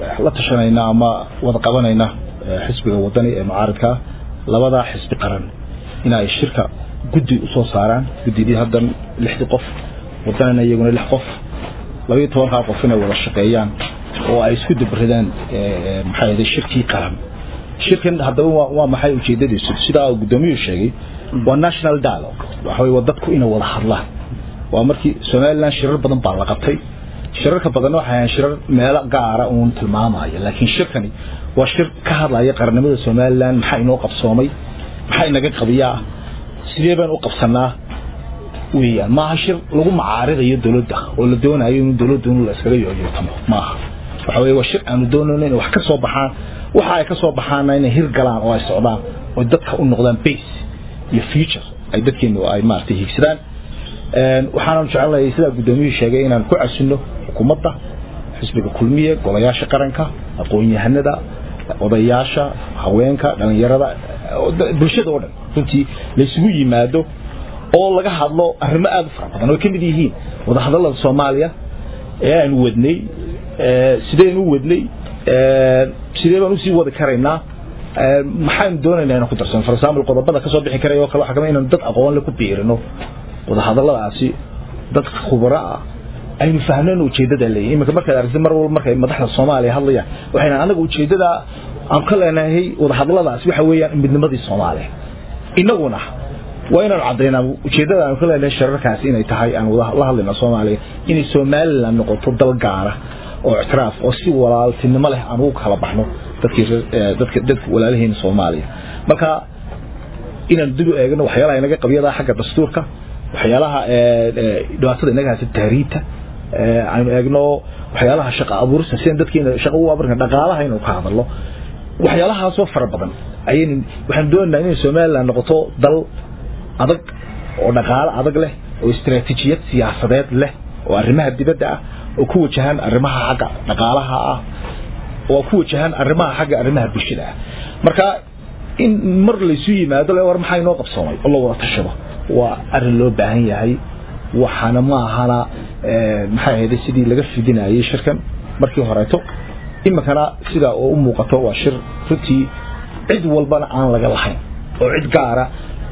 la tashanayna ama wada qabanayna xisbiga wadani ee mucaaridkaa labadaa xisbi qaran in ay shirka guddi usoo saaraan guddidii haddan lixdii qof wadanina iyaguna lix qof labayo tobankaa qof inay wada shaqeeyaan oo ay isku dabridaan maxaa yidhi shirkii qaran shirkan haddaba waa maxay ujeedadiisu sidaa guddoomiyuhu sheegay waa national dialogue waxa waa dadku inay wada hadlaan waa markii somaliland shirar badan baa la qabtay shirarka badan waxay ahayn shirar meelo gaara uun tilmaamaya laakiin shirkani waa shir ka hadlaya qarannimada somaliland maxaa inoo qabsoomay maxaa inaga qabiyaa sidee baan u qabsanaa weeyaan maaha shir lagu macaaridayo dowladda oo la doonayo in dowladdu in la iskaga yooyootamo maaha waxa weeye waa shir aanu doonayno inay wax ka soo baxaan waxa ay ka soo baxaana inay hir galaan oo ay socdaan oo dadka u noqdaan base iyo future ay dadkeenu ay maaragtay hiigsadaan waxaanan jecelnahay sidaa guddoomiyuhu sheegay inaan ku casinno xukuumadda xisbiga kulmiye golayaasha qaranka aqoon-yahanada odayaasha haweenka dhalinyarada bulshada oo dhan runtii laysugu yimaado oo laga hadlo arrimo aada u fara badan oo ka mid yihiin wadahadallada soomaaliya ee aanu wadnay sidaynu u wadnay sidee baan usii wadi karaynaa maxaynu doonaynaa inaan ku darsano for example qodobada kasoo bixi karaya oo kale waxaa kamid inaan dad aqoon le ku biirino wadahadalladaasi dad khubaro ah aynu fahnayn ujeedada leeyahay iminka markaad aragtid mar walba markay madaxda soomaaliya hadlayaan waxayna anaga ujeedada aan ka leenahay wadahadalladaasi waxa weeyaan midnimadii soomaaliya inaguna waa inaan caddaynaa ujeedada aan ka leenahay shararkaasi inay tahay aan la hadlayna soomaaliya inay somaliland noqoto dal gaara oo ictiraaf oo si walaaltinimo leh aan ugu kala baxno dadkii dadka dadka walaalaheena soomaaliya marka inaan dib u eegno waxyaalaha inaga qabyada xagga dastuurka waxyaalaha dhibaatada inaga haysa tahriibta aynu eegno waxyaalaha shaqa abuurista sidan dadkeena shaqa u abuurka dhaqaalaha inuu ka hadalno waxyaalahaasoo fara badan ayaynu waxaan doonaynaa inay somaliland noqoto dal adag oo dhaqaale adag leh oo istaraatiijiyad siyaasadeed leh oo arrimaha dibadda ah oo ku wajahan arrimaha xagga dhaqaalaha ah oo ku wajahan arrimaha xagga arrimaha bulshada ah marka in mar laysu yimaado le war maxaa inoo qabsoomay oo la wada tashado waa arrin loo baahan yahay waxaana ma ahana maxay ahayd sidii laga fidinayay shirkan markii horeeto iminkana sida oo u muuqato waa shir runtii cid walbana aan laga lahayn oo cid gaara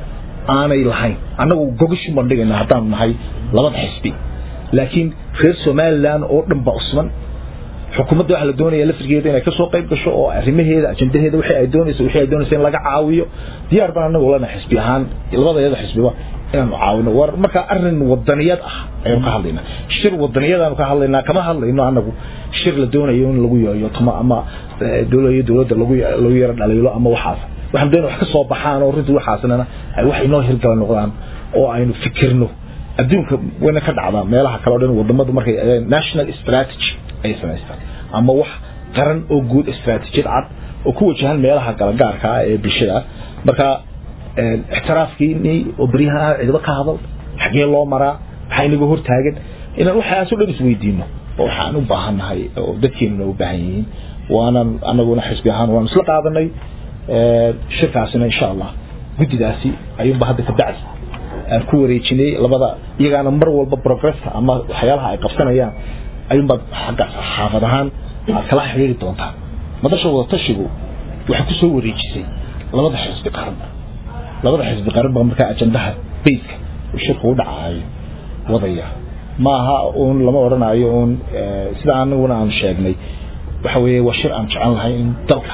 aanay lahayn annagu gogashu bandhigayna haddaan nahay labada xisbi laakiin reer somaliland oo dhan ba usman xukuumadda waxaa la doonaya lafrigeeda inay kasoo qayb gasho oo arrimaheeda ajendaheeda wixii ay doonayso wixii ay doonayso in laga caawiyo diyaar baan anagu lena xisbi ahaan labadayada xisbiba inaanu caawino war marka arrin wadaniyad ah ayanu ka hadlaynaa shir wadaniyadaanu ka hadlaynaa kama hadlayno anagu shir la doonayo in lagu yooyo tama ama dowlaiyo dowladda lagu lagu yaro dhaliilo ama waxaas waxaan doonaya wax ka soo baxaan oo runtii waxaasnana ay wax inoo hirgala noqdaan oo aynu fikirno adduunka wayna ka dhacdaa meelaha kale o dhan wadamadu markay national strategy ay samaystaan ama wax qaran oo guud istaraatiijiyad cad oo ku wajahan meelaha galagaarka ah ee bulshada marka ixtiraafkiini oo beryahan cidba ka hadal xagee loo maraa maxaa inaga hortaagan inaan waxaasoo dhan isweydiino oo waxaan u baahannahay oo dadkeenuna u baahan yihiin waanan anaguna xisbi ahaan waanu isla qaadanay shirkaasina insha allah guddidaasi ayuunba hadda ka bacdi aan ku wareejinay labada iyagaana mar walba progresska ama waxyaalaha ay qabsanayaan ayuunbaad xagga xaafad ahaan aad kala xiriiri doontaan madasha wadatashigu waxay ku soo wareejisay labada xisbi qaran labada xisbi qaran baa markaa ajandaha bayska uu shirku u dhacaayo wadaya maaha uun lama odhanayo uun sida anaguna aanu sheegnay waxa weeye waa shir aan jecel lahay in dalka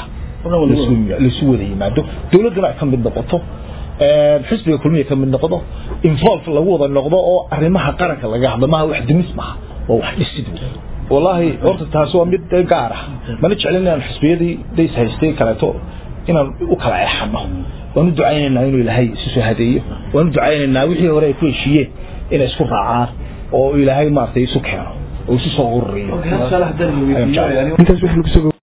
laisu wada yimaado dowladduna ay ka mid noqoto xisbiga kulmiya ka mid noqdo involve lagu wada noqdo oo arrimaha qaranka laga hadlo maaha wax dimis maaha waa wax dhisid wallaahi horta taasi waa mid gaar ah mana jeclin inaan xisbiyadii days haystay kaleeto inaan u kala eexano waan u ducaynaynaa inuu ilaahay isu soo hadeeyo waan u ducaynaynaa wixii hore ay ku heshiiyeen inay isku raacaan oo ilaahay maaragtay isu keeno oo isu soo ururiyo